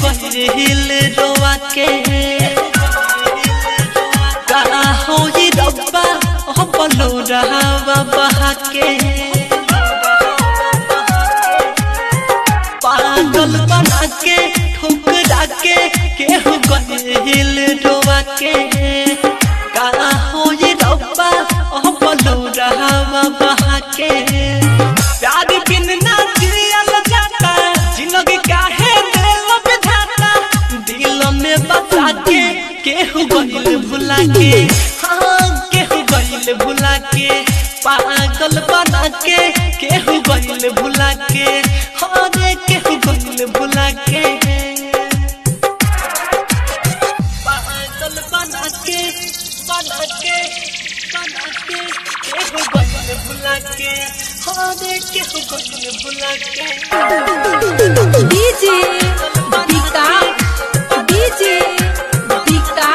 गइल रोआ के का होई रब्बा ओ बोलो रहावा बहा के पागल बना के ठुकरा के केहू गइल रोआ के का होई रब्बा ओ बोलो रहावा बहा के प्यार बिन ना जियल जाता जिंदगी काहे दिल बिधाता दिल में बसा के केहू गइल भुला के हाँ केहू गइल भुला के पागल बना के केहू गइल भुला के हाँ रे केहू गइल भुला के पागल बना के बना के बना के केहू गइल भुला के हाँ रे केहू गइल भुला के DJ Dika DJ Dika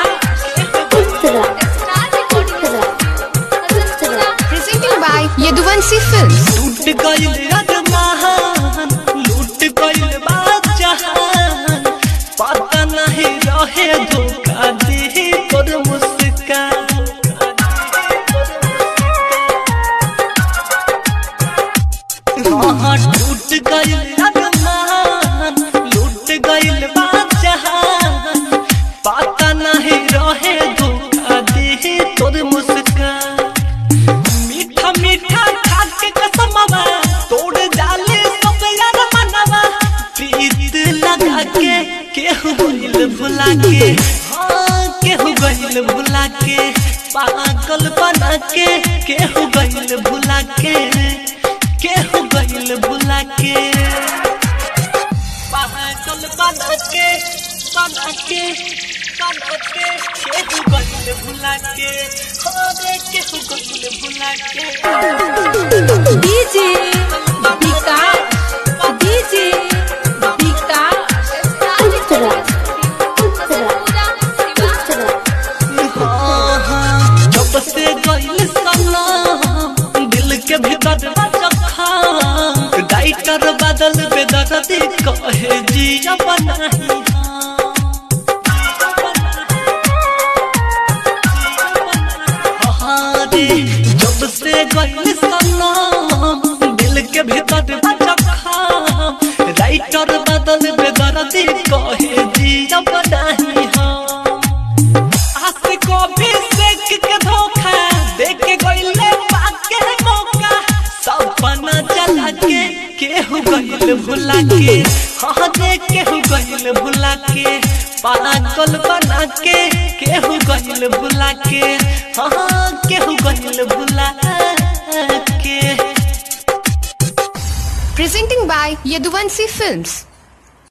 Presented by Yaduvansi Films. टूट गइल अरमान लूट गइल बादशाहान पता नहीं रहे धोखा दे तोर मुस्कान हाँ टूट गइल अरमान लूट गइल बादशाहान पता नहीं रहे धोखा दे तोर मुस्कान मीठा मीठा खाके कसमवा तोड़ डाले सब यार मनवा प्रीत लगा के केहू गइल भुला के हाँ केहू गइल भुला के पागल बना के केहू गइल भुला के केहू गइल भुला के पागल बना के बना के बना के केहू गइल भुला के हाँ रे केहू गइल भुला के डीजे दीका डीजे दीका हाँ, हाँ, जब से गइल सनम, दिल के भीतर जखा डाइटर बदल बेदर्दी कहे जिया बनाही हाँ रे, जब से गइल सनम, दिल के भीतर जखा राइटर बदल बेदर्दी कहे जिया बनाही हाँ आसे को भी सेक के धोखा देख के गइले पाके मौका सपना चला के केहू गइल भुला के हाँ देख केहू गइल भुला के पागल बना के केहू गइल भुला के हाँ केहू गइल भुला के Presenting by Yaduvansi Films.